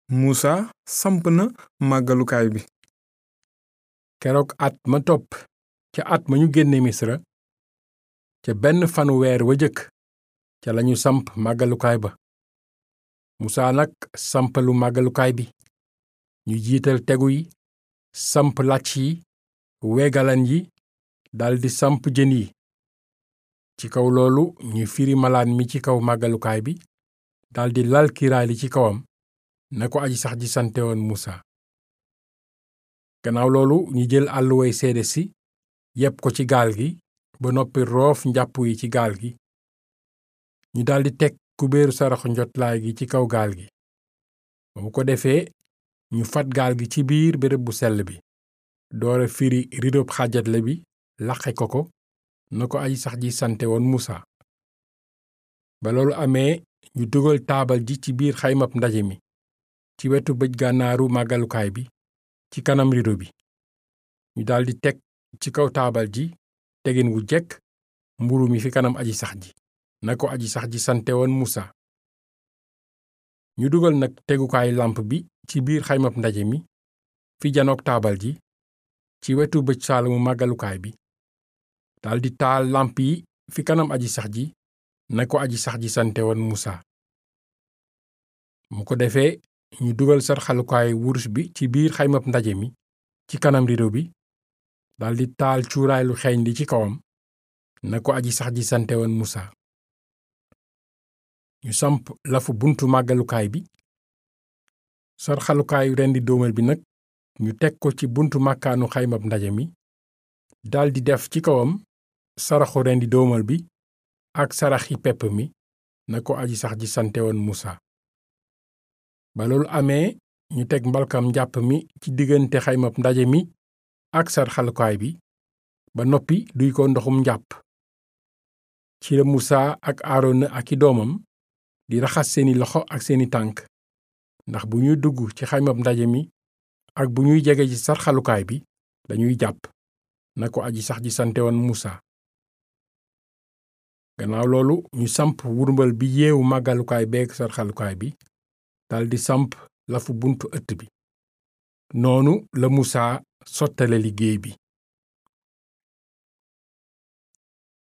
Musa samp na màggalukaay bi keroog at ma topp ca at ma ñu génne misra ca benn fanu weer wa jëkk ca lañu samp màggalukaay ba musaa nag sampalu màggalukaay bi ñu jiital tegu yi samp làcc yi wegalan yi daldi samp jën yi ci kaw loolu ñu firi malaan mi ci kaw màggalukaay bi daldi lal kiiraay li ci kawam na ko aji sax ji sante woon musa gannaaw loolu ñu jël àlluway seede si yépp ko ci gaal gi ba noppi roof njàpp yi ci gaal gi ñu daldi teg kubéeru saraxu njotlaay gi ci kaw gaal gi ba mu ko defee ñu fat gaal gi ci biir béréb bu sell bi doora firi ridob xaajatle bi laqe ko ko na ko aji sax ji sante woon musa ba loolu amee ñu dugal taabal ji ci biir xaymab ndaje mi ci wetu bëj gànnaaru màggalukaay bi ci kanam rido bi ñu daldi teg ci kaw taabal ji tegin wu jekk mburu mi fi kanam aji sax ji na ko aji sax ji sante woon musa ñu dugal nag tegukaay lamp bi ci biir xaymab ndaje mi fi janook taabal ji ci wetu bëj saalamu màggalukaay bi daldi taal lamp yi fi kanam aji sax ji na ko aji sax ji sante woon musa mu ko defee ñu dugal sarxalukaay wurus bi ci biir xaymab ndaje mi ci kanam rido bi daldi taal cuuraay lu xeeñ li ci kawam na ko aji sax ji sante woon musa ñu samp lafu buntu màggalukaay bi sarxalukaayu rendi dóomal bi nag ñu teg ko ci buntu màkkaanu xaymab ndaje mi daldi def ci kawam saraxu rendi dóomal bi ak saraxi pepp mi na ko aji sax ji sante woon musa ba loolu amee ñu teg mbalkam njàpp mi ci diggante xaymab ndaje mi ak sarxalukaay bi ba noppi duy ko ndoxum njàpp ci la musa ak aarona ak i doomam di raxas seeni loxo ak seeni tànk ndax bu ñuy dugg ci xaymab ndaje mi ak bu ñuy jege ci sarxalukaay bi dañuy jàpp na ko aji sax ji sante woon musa gannaaw loolu ñu samp wurmbal bi yeewu màggalukaay beeg sarxalukaay bi daldi samp lafu buntu ëtt bi noonu la musa sottale liggéey bi